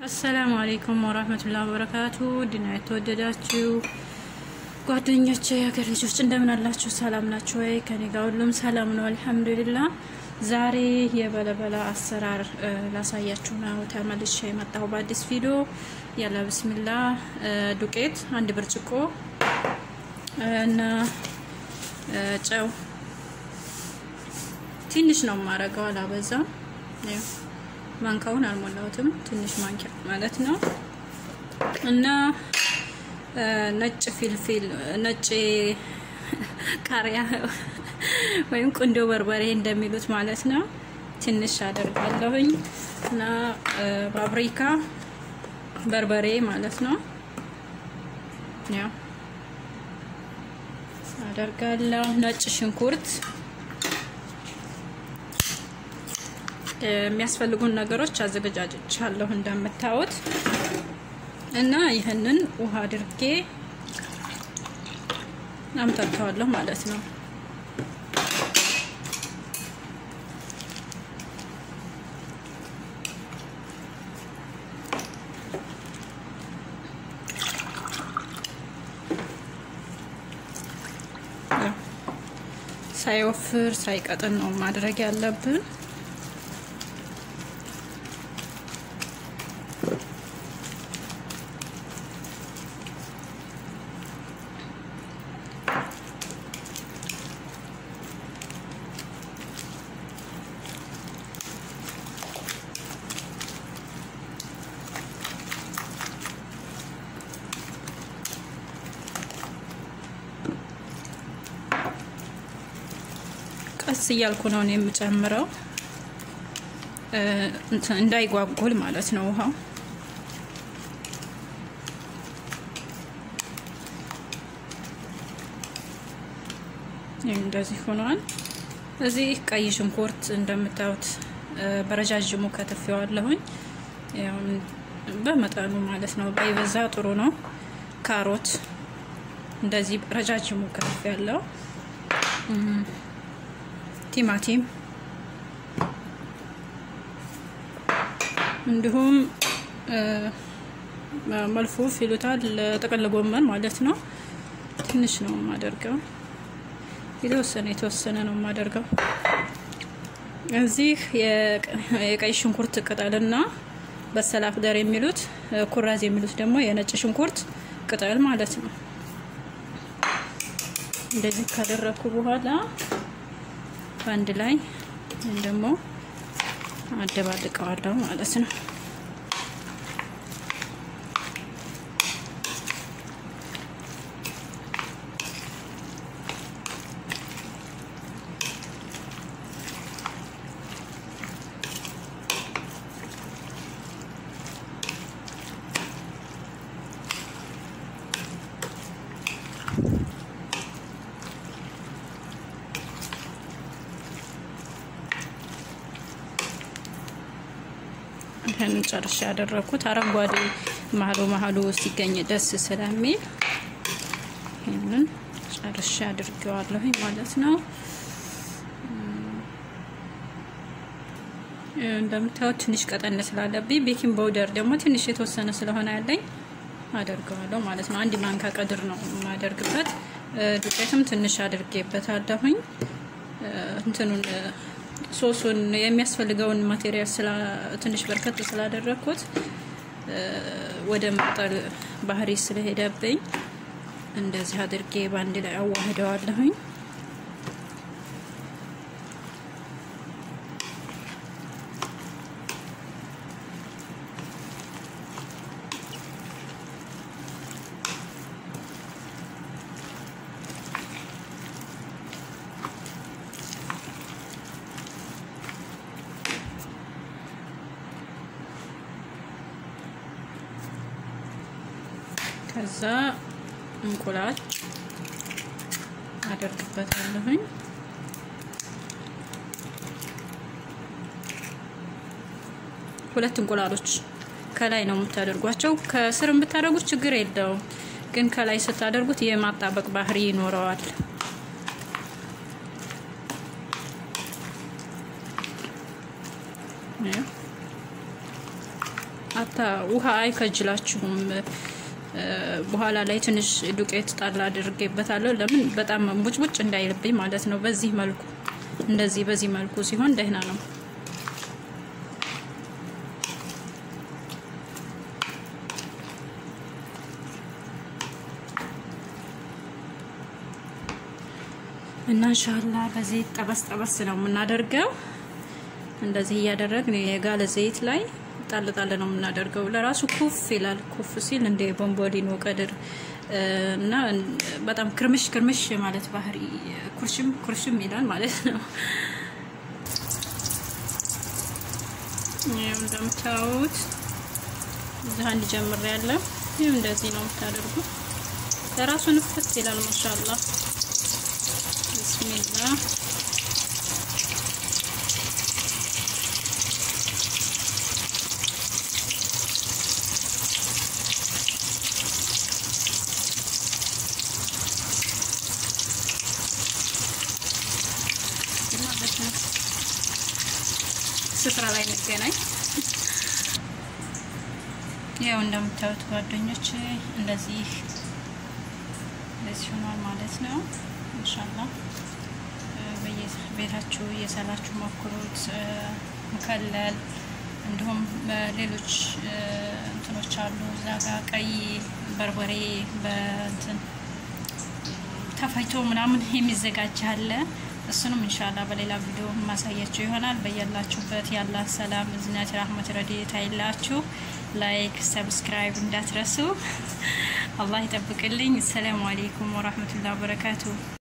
አሰላሙ አሌይኩም ወራህመቱላሂ ወበረካቱ ድና የተወደዳችሁ ጓደኞቼ የሀገር ልጆች እንደምን አላችሁ? ሰላም ናችሁ ወይ? ከኔ ጋር ሁሉም ሰላም ነው አልሐምዱሊላ። ዛሬ የበለበላ አሰራር ላሳያችሁ ነው ተመልሼ የመጣሁ በአዲስ ቪዲዮ። ያለ ብስሚላ ዱቄት አንድ ብርጭቆ እና ጨው ትንሽ ነው የማረገው፣ አላበዛም። ማንካውን አልሞላሁትም፣ ትንሽ ማንኪያ ማለት ነው እና ነጭ ፊልፊል ነጭ ቃሪያ ወይም ቁንዶ በርበሬ እንደሚሉት ማለት ነው። ትንሽ አደርጋለሁኝ እና ፓፕሪካ በርበሬ ማለት ነው። ያው አደርጋለሁ። ነጭ ሽንኩርት የሚያስፈልጉን ነገሮች አዘገጃጅቻለሁ እንደምታዩት እና ይህንን ውሃ አድርጌ አምታተዋለሁ ማለት ነው። ሳይወፍር ሳይቀጥን ነው ማድረግ ያለብን። ቀስ እያልኩ ነው የምጨምረው እንዳይጓጉል ማለት ነው ውሃው። እንደዚህ ሆኗል። እዚህ ቀይ ሽንኩርት እንደምታዩት በረጃጅሙ ከትፌዋለሁኝ፣ በመጠኑ ማለት ነው። ባይበዛ ጥሩ ነው። ካሮት እንደዚህ ረጃጅሙ ከትፌ ያለው ቲማቲም እንዲሁም መልፉፍ ይሉታል ጥቅል ጎመን ማለት ነው። ትንሽ ነው የማደርገው፣ የተወሰነ የተወሰነ ነው የማደርገው። እዚህ የቀይ ሽንኩርት ቅጠልና በሰላፍ ደር የሚሉት ኩራዝ የሚሉት ደግሞ የነጭ ሽንኩርት ቅጠል ማለት ነው። እንደዚህ ካደረኩ በኋላ በአንድ ላይ ወይም ደግሞ አደባልቀዋለሁ ማለት ነው። ይህንን ጨርሻ ያደረኩት አረንጓዴ መሀሉ መሀሉ ሲገኝ ደስ ስለሚል ይህንን ጨርሻ አድርጌዋለሁ ማለት ነው። እንደምታዩት ትንሽ ቀጠን ስላለብኝ ቤኪንግ ፓውደር ደግሞ ትንሽ የተወሰነ ስለሆነ ያለኝ አደርገዋለሁ ማለት ነው። አንድ ማንካ ቀድር ነው የማደርግበት። ዱቄትም ትንሽ አድርጌበታለሁኝ እንትኑን ሶሱን የሚያስፈልገውን ማቴሪያል ትንሽ በርከት ስላደረግኩት ወደ መጠል ባህሪ ስለሄደብኝ እንደዚህ አድርጌ በአንድ ላይ አዋህደዋለሁኝ። ከዛ እንቁላል አደርግበታለሁኝ። ሁለት እንቁላሎች ከላይ ነው የምታደርጓቸው። ከስር የምታደርጉት ችግር የለውም፣ ግን ከላይ ስታደርጉት የማጣበቅ ባህሪ ይኖረዋል። ሀታ ውሃ አይከጅላችሁም። በኋላ ላይ ትንሽ ዱቄት ጣል አድርጌበታለሁ። ለምን በጣም ቡጭቡጭ እንዳይልብኝ ማለት ነው። በዚህ መልኩ እንደዚህ በዚህ መልኩ ሲሆን ደህና ነው። እና እንሻላ በዚህ ጠበስ ጠበስ ነው የምናደርገው። እንደዚህ እያደረግን የጋለ ዘይት ላይ ጣል ጣል ነው የምናደርገው። ለራሱ ኩፍ ይላል። ኩፍ ሲል እንደ ቦምቦሊኖ ቀድር እና በጣም ክርምሽ ክርምሽ ማለት ባህሪ ኩርሽም ኩርሽም ይላል ማለት ነው። ይኸው እንደምታዩት እዚህ አንድ ጀምር ያለው ይኸው እንደዚህ ነው የምታደርጉ። ለራሱ ንፍት ይላል ማሻአላ ብስሚላ ስፍራ ላይ እንገናኝ። ያው እንደምታዩት ጓደኞች እንደዚህ እንደዚህ ሆኗል ማለት ነው። ኢንሻአላህ በየቤታችሁ እየሰራችሁ ሞክሩት። ሙከለል እንዲሁም ሌሎች እንትኖች አሉ እዛ ጋር ቀይ በርበሬ በእንትን ተፈይቶ ምናምን የሚዘጋጅ አለ። እሱንም እንሻላ በሌላ ቪዲዮ ማሳያችሁ ይሆናል። በያላችሁበት ያላ ሰላም፣ እዝነት፣ ራህመት፣ ረድኤት አይላችሁ። ላይክ ሰብስክራይብ እንዳትረሱ። አላህ ይጠብቅልኝ። ሰላም አሌይኩም ወራህመቱላህ ወበረካቱ